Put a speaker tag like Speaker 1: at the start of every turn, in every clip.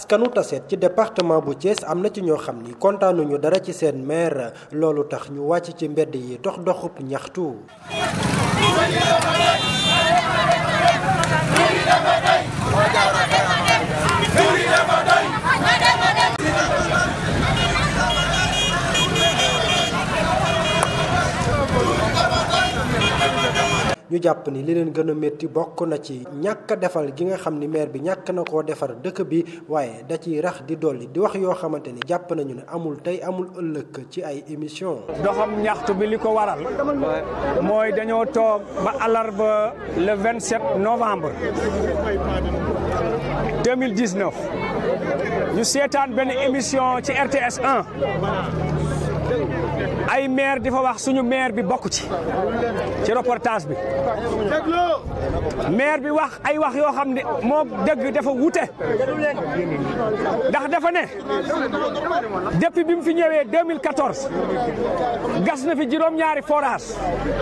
Speaker 1: askanu Tassette ci département bu Thiès am na ci ñoo xam ni kontaanuñu dara ci seen maire loolu tax ñu wàcc ci mbedd yi dox doxub ñaxtu. ñu jàpp ni li leen gën a métti bokk na ci ñàkk a defal gi nga xam ni maire bi ñàkk na koo defar dëkk bi waaye da ciy rax di dolli di wax yoo xamante ni jàpp nañu ne amul tey amul ëllëg ci ay émission
Speaker 2: doxam ñaxtu bi li ko waral mooy dañoo toog ba alarba le 27 novembre 2019 ñu seetaan benn émission ci RTS 1 ay maire di fa wax suñu maire bi bokk ci ci reportage bi maire bi wax ay wax yoo xam ne moo dëgg dafa wute ndax dafa ne depuis bi mu fi ñëwee 2014 gas na fi juróom-ñaari forage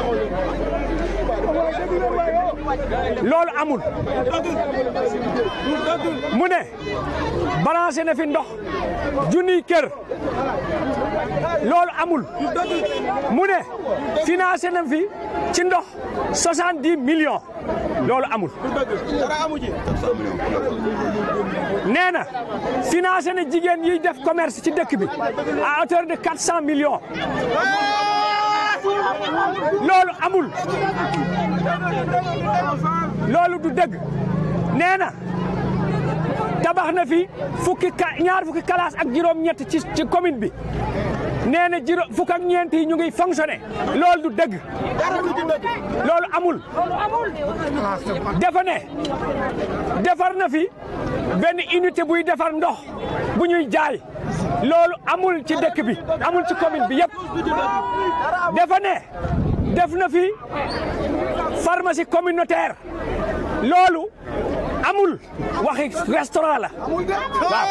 Speaker 2: loolu amul mu ne balancé na fi ndox junniy kër loolu amul mu ne financé na fi ci ndox soixante-dix millions loolu amul nee na financé na jigéen yiy def commerce ci dëkk bi à hauteur de quatre cent millions loolu amul loolu du dëgg nee na tabax na fi fukki ka ñaar fukki classe ak juróom-ñett ci ci commune bi nee na juróom fukk ak ñeent yi ñu ngi fonctionné loolu du dëgg loolu amul dafa ne defar na fi benn unité buy defar ndox bu ñuy jaay loolu amul ci dëkk bi amul ci commune bi yëpp dafa ne def na fi pharmacie communautaire loolu amul waxi restaurant la waaw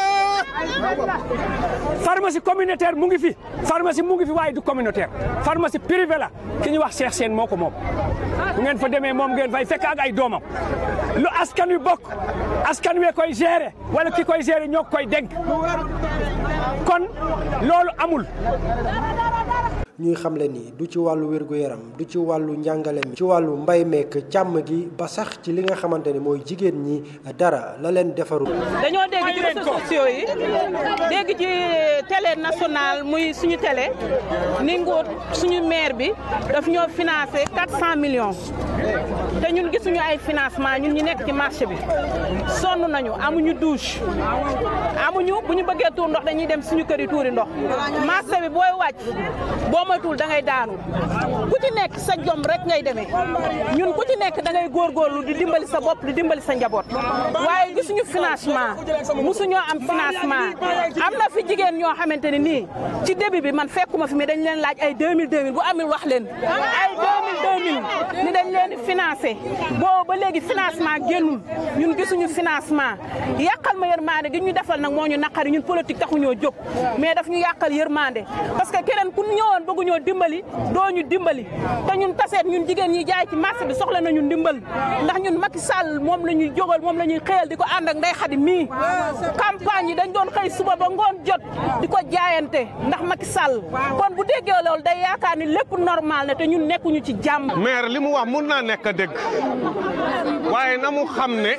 Speaker 2: pharmacie communautaire mu ngi fi pharmacie mu ngi fi waaye du communautaire pharmacie privée la ki ñuy wax Cheikh Sène moo ko moom bu ngeen fa demee moom ngeen fay fekk ak ay doomam lu askan wi bokk askan wee koy gérer wala ki koy gérer ñoo koy dénk kon loolu amul
Speaker 1: ñuy xamle ni du ci wàllu wér-gu-yaram du ci wàllu njàngale mi ci wàllu mbay meek càmm gi ba sax ci li nga xamante ni mooy jigéen ñi dara la leen defarul
Speaker 3: dañoo dégg ci réseaux sociaux yi dégg ci télé nationale muy suñu télé ni nguur suñu maire bi daf ñoo financé 400 millions te ñun gisuñu ay financement ñun ñu nekk ci marché bi sonn nañu amuñu douche amuñu bu ñu bëggee tuur ndox dañuy dem suñu kër yi tuuri ndox marché bi booy wàcc boo moytuwul da ngay daanu ku ci nekk sa jom rek ngay demee ñun ku ci nekk da ngay góorgóorlu di dimbali sa bopp di dimbali sa njaboot waaye gisuñu financement musuñoo am financement am na fi jigéen ñoo xamante ne nii ci début bi man fekkuma fi mais dañ leen laaj ay 2000 2000 bu amul wax leen ay 2000 2000 ni dañ leen di financé boobu ba léegi financement génnul ñun gisuñu financement yàqal ma yërmande gi ñu defal nag moo ñu naqari ñun politique taxuñoo jóg mais daf ñu yàqal yërmande parce que keneen ku ñëwoon bëgg ñoo dimbali doo ñu dimbali te ñun taseet ñun jigéen ñi jaay ci marché bi soxla nañu ndimbal ndax ñun Macky Sall moom la ñuy jógal moom la ñuy xëyal di ko ànd ak Ndeye Khady mii campagne yi dañ doon xëy suba ba ngoon jot di ko jaayante ndax Macky Sall kon bu déggee loolu day yaakaar ni lépp normal na te ñun nekkuñu ci jàmm.
Speaker 4: maire li mu wax mun naa nekk dëgg waaye na mu xam ne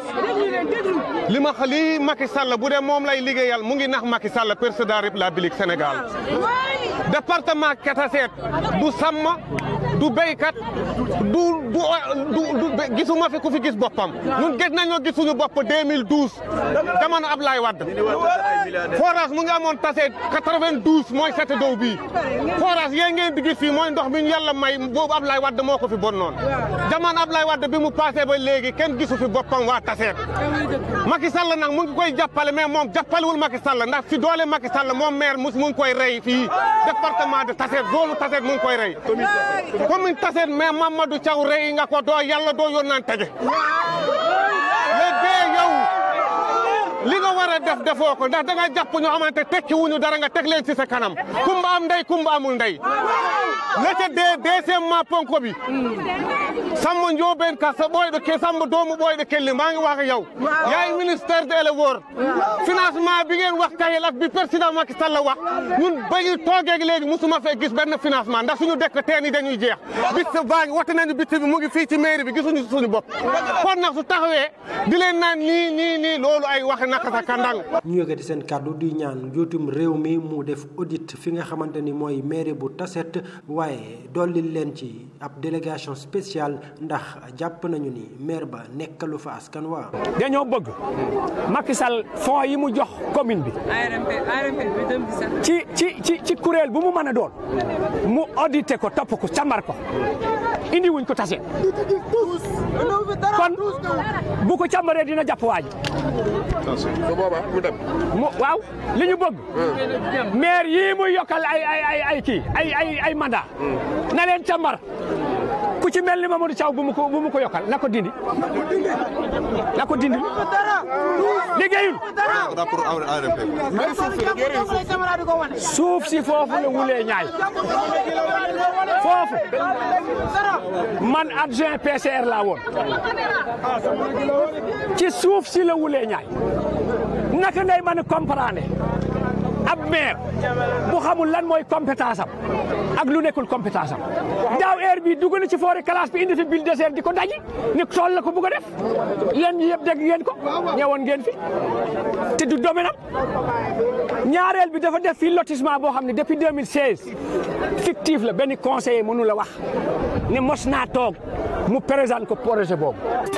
Speaker 4: li ma li Macky Sall bu dee moom lay liggéeyal mu ngi nax Macky Sall président de la République Sénégal département Kataseet du sàmm du béykat du du du gisuma fi ku fi gis boppam ñun gis nañoo gis suñu bopp 2012 jamono Ablaye Wade forage mu ngi amoon Taseet 92 mooy sete dow bii forage yee ngeen di gis fii mooy ndox mi ñu yàlla may boobu Ablaye Wade moo ko fi bon noonu jamono Ablaye Wade bi mu passé ba léegi kenn gisu fi boppam waa Taseet Macky Sall nag mu ngi koy jàppale mais moom jàppalewul Macky Sall ndax fi doole Macky Sall moom maire mu ngi koy rey fii département de Taseet zone Taseet mu ngi koy rey commune Taseet mais Mamadou Thiaw rey nga ko doo yàlla doo yónnaan tege léegi yow li nga war a def defoo ko ndax da nga jàpp ñoo xamante tekki wuñu dara nga teg leen ci sa kanam kumba am ndey kumba amul ndey lete de deuxièmement ponko bi samba njoobeen ka sa ɓooyɗo ke samba doomu ɓooyɗo kelli maa ngi wax ak yow yaay ministère de l'éleveur financement bi ngeen wax tayel ak bi président Macky Sall la wax ñun ba ñu toogeeg léegi musuma fee gis benn financement ndax suñu dëkk teen yi dañuy jeex bis baa ngi wate nañu bitti bi mu ngi fii ci mairie bi gisuñu suñu bopp kon nag su taxawee di leen naan nii nii nii loolu ay waxe naka sa kandang
Speaker 1: ñu yëkkati seen kàddu di ñaan njuutum réew mi mu def audit fi nga xamante ni mooy mairie bu Tassette waaye dolli leen ci ab délégation spéciale ndax jàpp nañu ni maire ba nekkalu fa askan waa
Speaker 2: dañoo bëgg Macky Sall fonds yi mu jox commune bi ci ci ci ci kuréel bu mu mën a doon mu audité ko topp ko càmbar ko indi wuñ ko Tassette kon bu ko càmbaree dina jàpp waa ji
Speaker 5: su boobaa mu dem.
Speaker 2: mu waaw li ñu bëgg maire yii muy yokkal ay ay ay ay kii ay ay ay mandat na leen càmbar ku ci mel ni Mamadou Thiaw bu mu ko bu mu ko yokkal na ko dindi na ko dindi liggéeyul
Speaker 5: rapport ARMP.
Speaker 2: suuf si foofu la wulee ñaay foofu man adjoint PCR laa woon ci suuf si la wulee ñaay naka ngay mën a comprendre ab maire bu xamul lan mooy compétence am ak lu nekkul compétence am daaw heure bi dugg na ci forêt classe bi indi fi bill désert di ko daji ni tool la ko bugg a def yéen ñi yëpp dégg ngeen ko ñëwoon ngeen fi te du domaine am ñaareel bi dafa def fii lotissement boo xam ne depuis 2016 fictif la benn conseiller mënu la wax ne mos naa toog mu présente ko projet boobu